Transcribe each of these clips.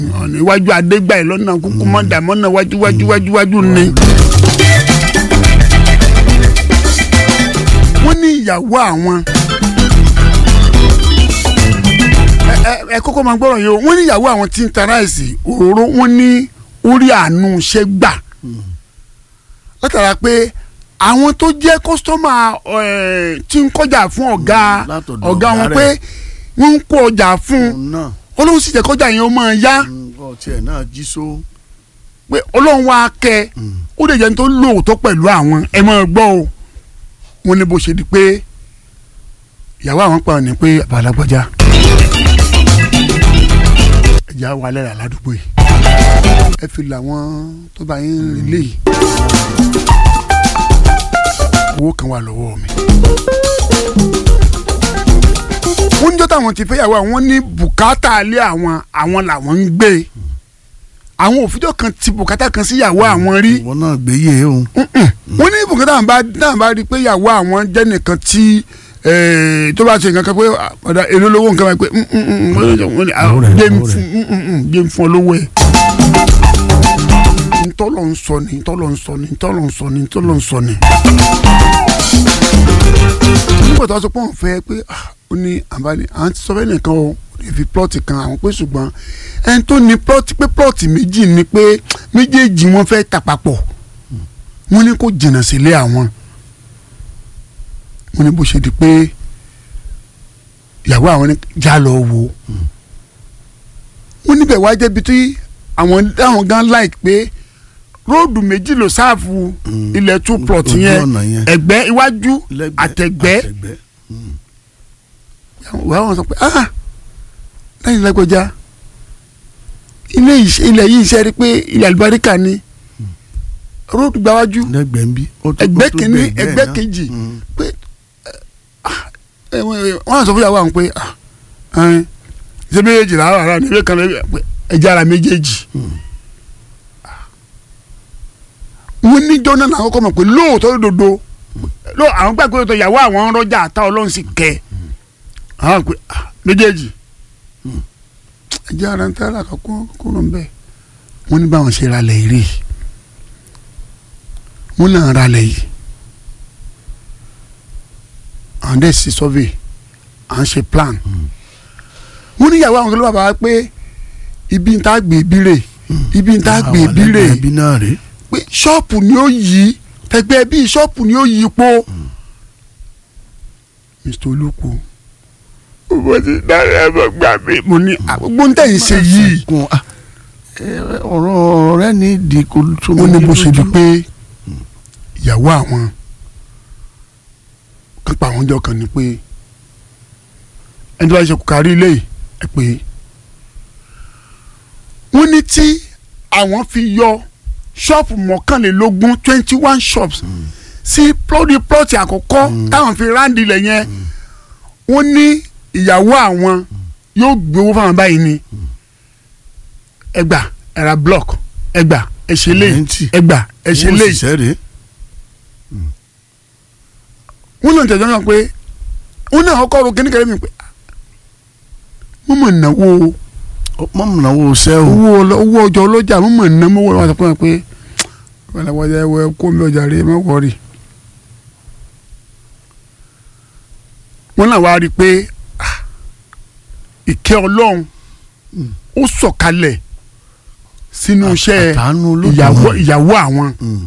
ọ̀nà iwájú adégbà yìí lọ́nà kúkú mọ́dà mọ́nà wájú wájú wájú wájú ni. wọ́n ní ìyàwó àwọn ẹ- ẹ- ẹ kọ́kọ́ máa gbọ́rọ̀ yìí o wọ́n ní ìyàwó àwọn tí ń ta ráìsì òróró wọ́n ní orí àánú ṣe gbà látara pé àwọn tó jẹ́ kọ́sítọ́mà ẹ̀, tí ń kọjá fún ọ̀gá Látọ̀dọ̀ ọ̀gá wọn ọ̀gá pé rẹ̀. wọ́n ń kó ọjà fún un òun náà olóhùn sì jẹ́ kọjá yẹn ó máa yá ọtí ẹ̀ náà jí só. pé ọlọ́run wa kẹ́ ó lè jẹ́ ní tó lóòótọ́ pẹ̀lú àwọn ẹ máa gbọ́ o wọ́n ní bó ṣe di pé ìyàwó àwọn pa ní pé àbálágbájá ẹ̀já wa lẹ́rà ládùúgbò yìí ẹ fi làwọn tó bá yín rìn léyìí owó kan wà lọ́wọ́ mi. wọ́n ní jọ́tà àwọn ti fẹ́yàwó àwọn ní bùkátà ilé àwọn àwọn làwọn ń gbé àwọn òfijọ́ kan ti bùkátà kan sí ìyàwó àwọn rí ìwọ náà gbé yé o. wọ́n ní bùkátà àwọn bá náà bá rí i pé ìyàwó àwọn jẹ́ nìkan tí eh, tó bá ṣe nǹkan kan pé ọ̀dà èlò lówó nǹkan báyìí pé mm, mm, mm, wọ́n ní, ah, Lówó rẹ̀, jẹ́ ń lówó fún mm, mm, mm, jẹ́ ń fún ọ lówó ẹ̀. ntọ́lọ̀ ń sọ ni ntọ́lọ̀ ń sọ ni ntọ́lọ̀ ń sọ ni ntọ́lọ̀ ń sọ ni. nígbà tó a sọ pé òun fẹ́ pé ah, ó ní àbálẹ̀ à ń sọ fẹ́ nìkan o ó lè fi plọ́ọ̀tì kan àwọn pé ṣùgbọ́n ẹni tó ní plọ́ọ̀tì pé plọ́ọ̀tì méjì ni pé méjèèjì wọn fẹ́ tà papọ̀ wọ́n ní kó jìnnà sílé àwọn wọ́n ní bó ṣe di pé ìyàwó àwọn ní já lọ wò wọ́n níbẹ̀ wá jẹ́bi tí àwọn àwọn gan like pé róòdù méjì ló sáàfù Mm. ilẹ̀ two plot Ojú yẹn ọ̀nà yẹn. ẹ̀gbẹ́ iwájú Lẹ́gbẹ̀ẹ́, àtẹ̀gbẹ́ àtẹ̀gbẹ́. wà wọn sọ pé ah lẹ́yìn lágbọjá ilé iṣẹ́ ilẹ̀ yìí ṣe rí pé ilẹ̀ àlùbáríkà ni róòdù gbáwájú lẹ́gbẹ̀ẹ́ ń bí. ó tó- ẹgbẹ́ ó tó kìíní bẹ́ẹ̀ bẹ́ẹ̀ ẹgbẹ́ náà. kejì Mm. pé ẹ, ẹ, wọ́n á sọ fún ìyàwó àwọn pé ah, ẹn, ṣé méjèèjì làwọn ará ni ìwé kan lè pé ẹjẹ ara méjèèjì. wọ́n ní jọ́nà náà kọ́kọ́ mọ̀ pé lóòótọ́ lódodo ló àwọn gbàgbé lóòótọ́ ìyàwó àwọn rọ́jà àtà ọlọ́run sì kẹ́ àwọn pé ah, méjèèjì ẹjẹ ara ń tẹ́lẹ̀ àkọ́kọ́ kúrò ń bẹ̀ wọ́n ní báwọn ṣe ralẹ̀ yìí rèé wọ́n náà ralẹ̀ yìí àwọn dẹ̀ sí survey à ń ṣe plan wọ́n ní ìyàwó àwọn kẹlẹ́ bàbá wa pé ibi ń tá gbé ibi rè ibi ń tá gbé Àwọn ibi rè lẹ́gbẹ̀ẹ́ bí náà rèé. pé ṣọ́ọ̀pù ni ó yí tẹgbẹ́ bíi ṣọ́ọ̀pù ni ó yí po. Mr Olúkú mo ti dára ẹ bọ gbà mí mo ní àgbógbó ń tẹ̀yìn ṣe yìí Kun, ah, ẹ, ọ̀rọ̀ rẹ ní ìdí kò tó wọ́n ní mi bó ṣe di lójú. pé ìyàwó àwọn kan pa àwọn ọjọ́ kan ni pé ẹni tó bá ṣe kò kárí ilé yìí ẹ pé wọ́n ní tí àwọn fi yọ ṣọ́ọ̀pù mọ́kànlélógún twenty one shops sí plọ́ọ̀dì plọ́ọ̀tì àkọ́kọ́ táwọn fi ráǹdì ilẹ̀ yẹn wọ́n ní ìyàwó àwọn yóò gbowó fáwọn báyìí ni ẹgbà ẹ̀rà block ẹgbà ẹ̀ṣẹ̀ lè Rẹ́ǹtì. ẹgbà ẹ̀ṣẹ̀ Wọ́n lè ṣiṣẹ́ rèé. wọ́n náà tẹ̀sán náà pé wọ́n náà kọ́ ro kíníkẹ́rẹ́ mi pé wọ́n mọ̀ náwó mọ́ mọ̀ náà wo ṣẹ́ o. owó ọlọ- owó ọjọ́ ọlọ́jà wọ́n mọ̀ ná mọ́wọ́ wọn sọ fún mi pé wọ́n ẹ wọ kó mi ọjà rẹ má wọ̀rì. wọ́n náà wá rí i pé ah, ìkẹ́ ọlọ́run ó sọ̀kalẹ̀ sínú iṣẹ́ àtàánú ìyàwó Olódùmarè. ìyàwó àwọn Mm.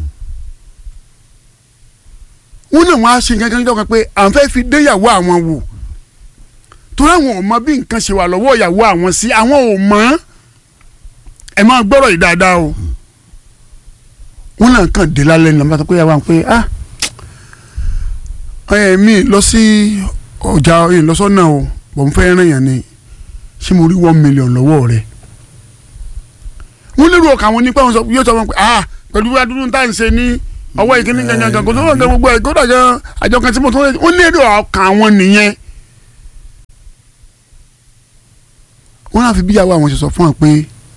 wọn náà wọn á ṣe nǹkan kan níjọ́ kan pé àwọn fẹ́ fi dé ìyàwó àwọn wò torí àwọn ò mọ bí nǹkan ṣe wà lọ́wọ́ ìyàwó àwọn sí àwọn ò mọ̀ ẹ máa gbọ́rọ̀ yìí dáadáa o wọn náà kàn dé lálẹ́ ní lọ́mọdé pé ìyàwó àwọn pé ah ẹ mi lọ sí ọjà ìlọsọ́nà o bọ̀ n fẹ́ ràn yàn ni ṣé mo rí one million lọ́wọ́ rẹ̀ wọ́n lérò ọkàn àwọn nípa wọn sọ yóò sọ wọn pé ah pẹ̀lú adúlú tá à ń ṣe ní ọwọ́ ìkíní gangan kò tó wọn gan gbogbo ẹ̀ kódà gan àjọ kan tí mo tún lè wọ́n lérò ọkàn àwọn nìyẹn. wọ́n náà fi bíyàwó àwọn ṣe sọ fún wọn pé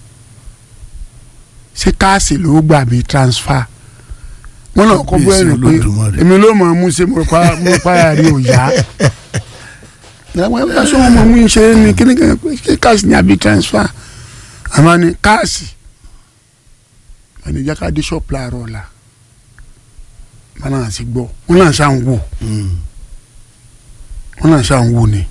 ṣé káàsì ló gbà bí transfer wọ́n náà kọ́ bọ́ ẹ̀rìn pé Olódùmarè. èmi ló mọ̀ ọ́n mú ṣe mo rò pa mo rò pa ara rí òòyà àwọn ẹgbẹ́ sọ wọn mọ̀ mú ṣe ní kíní kan pé ṣé káàsì ní àbí transfer àmọ́ ní káàsì ẹni jẹ́ ká dé ṣọ́ọ̀pù láàárọ̀ ọ̀la wọn náà sì gbọ́ wọn náà ṣáà ń wò wọn náà ṣáà ń wò ni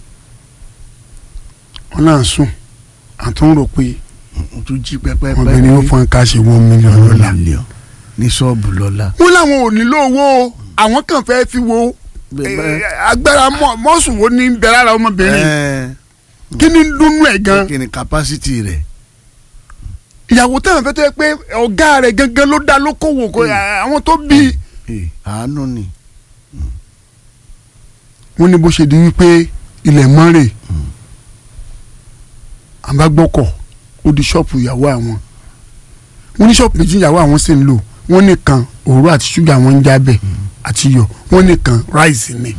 wọn náà sùn àtún rò pé o tún jí pẹpẹ wọn bẹ ní ó fọn káàsì one million lọ́la mílíọ̀n ní ṣọ́ọ̀bù lọ́la. wọn làwọn ò nílò owó o àwọn kan fẹ́ fi wo eh, agbára mọ- mọ́sùn wo ní bẹ̀rẹ̀ ara ọmọbìnrin ẹ kí ni dúnú ẹ̀ gan kí ni capacity rẹ̀. ìyàwó táwọn fẹ́ tó yẹ pé ọ̀gá rẹ̀ gangan ló dá lókòwò kó àwọn tó bí Eh, àánú ni. wọn ní bó ṣe di wípé ilẹ̀ mọ́rẹ̀ àbágbọ́kọ̀ ó di ṣọ́ọ̀pù ìyàwó àwọn wọn ní ṣọ́ọ̀pù méjì ìyàwó àwọn sì ń lò wọn nìkan òru àti ṣúgà wọn ń jábẹ̀ àti iyọ̀ wọn nìkan ráìsì ni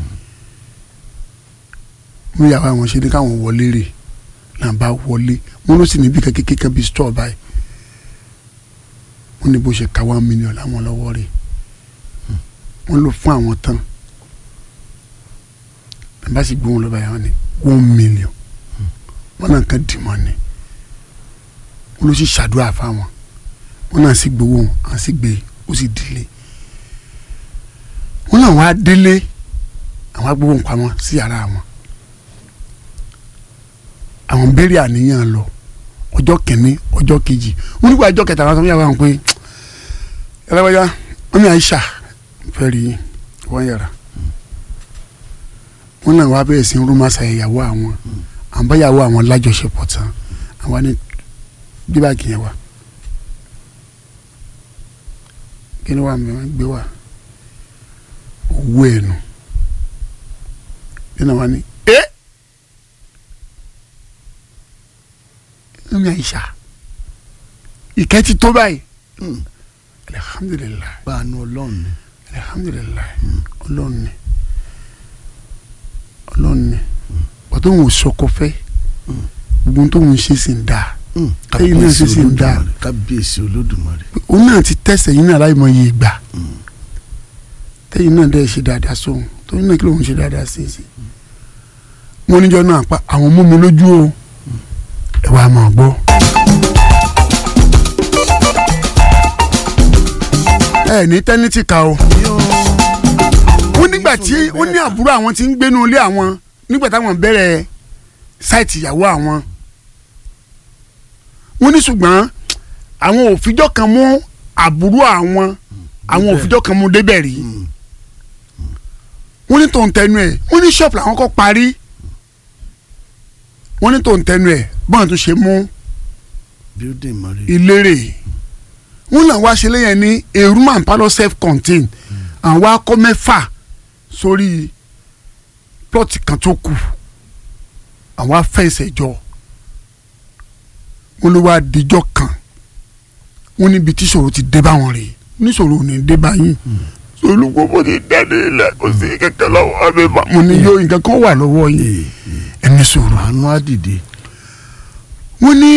wọn ìyàwó àwọn ṣe ní káwọn wọlé rè náà bá wọlé wọn ló sì níbi kékeré bíi stọọ báyìí wọn ní bó ṣe ka one million láwọn lọ́wọ́ rè wọn lò fún àwọn tán bá sì gbóhùn lọ́ba yẹn wọn ni one million wọn náà kàn dì mọ́ ni wọn ló sì ṣàdúrà fáwọn wọn náà sì gbowó àwọn sì gbé ó sì délé wọn náà wá délé àwọn agbowó pamọ́ sí yàrá wọn àwọn béèrè àníyàn lọ ọjọ́ kìíní ọjọ́ kejì wọn nígbà ọjọ́ kẹta wọn sọ fún yàrá wọn pé ẹlẹ́wọ̀n wọn ní àyíṣà fẹ́ rí wọn yàrá wọn náà wá bẹ̀rẹ̀ sí ń rúmọ́ sa ìyàwó àwọn àbáyàwó àwọn lájọṣepọ̀ tán àwọn ní bíbáàgì yẹn wá kí ni wàá mi wọ́n gbé wá owó ẹ̀ nù nínú wa ni ẹ́ ẹ̀mí àyíṣà ìkẹ́ ti tó báyìí Mm. alihamudulilayi báànú ọlọ́run ni. alihamudulilayi ọlọ́run ni ọlọ́run ni pàtó òun ò sọkọ fẹ́ gbogbo tó ń ṣe sì ń dáa Mm. Ẹ̀yin náà sì sì ń dá. Olódùmarè, kábíyèsí olódùmarè. òun náà ti tẹ̀sẹ̀ yín náà láì mọ iye ìgbà tẹ́yìn náà dẹ́ ṣe dáadáa sóhun tóun náà kí lóun ṣe dáadáa sí sí wọn níjọ náà pa àwọn mú mi lójú o ẹ wàá mọ̀ gbọ́. ẹ ní tẹ́nítì ká o ó nígbà tí ó ní àbúrò àwọn tí ń gbénu ilé àwọn nígbà táwọn bẹ̀rẹ̀ sáìtì ìyàwó àwọn wọ́n ní ṣùgbọ́n àwọn òfijọ́ kan mú àbúrò àwọn àwọn Débẹ̀. òfijọ́ kan mú débẹ̀ rí Mm. wọ́n ní tó ń tẹnu ẹ̀ wọ́n ní ṣọ́ọ̀pù làwọn kọ́ parí wọ́n ní tó ń tẹnu ẹ̀ bọ́n tó ṣe mú building mari. ìlérè wọ́n náà wá ṣe lẹ́yìn ní a room and parlour self contained àwọn akọ mẹ́fà sórí plọ́ọ̀tì kan tó kù àwọn afẹ́sẹ̀ jọ wọ́n ló wá dijọ́ kan wọ́n níbi tí ṣòro ti dé báwọn rèé níṣòro ò ní dé báyìí olùkókò ti dẹ́ni ilẹ̀ kò sí kẹ̀kẹ́ lọ́wọ́ abẹ́ bá mo ní yóò nǹkan kan wà lọ́wọ́ yìí ẹni sòrò àánú àdìde. wọ́n ní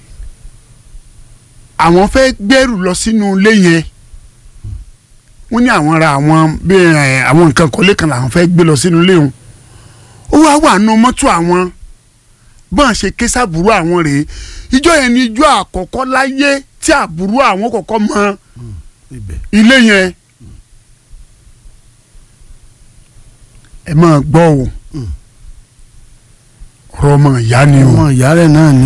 àwọn fẹ́ gbẹ́rù lọ sínú ilé yẹn wọ́n ní àwọn ra àwọn bí ẹ, àwọn nǹkan kọ́lé kan làwọn fẹ́ gbé lọ sínú ilé wọn ó wá wà nù mọ́tò àwọn bọ́n ṣe ké sábúrú àwọn rèé ìjọ yẹn ni ìjọ àkọ́kọ́ láyé tí àbúrò àwọn kọ́kọ́ mọ ibẹ̀. ilé yẹn ẹ máa gbọ́ o ọ̀rọ̀ ọmọ ìyá ni o. ọmọ ìyá rẹ̀ náà ni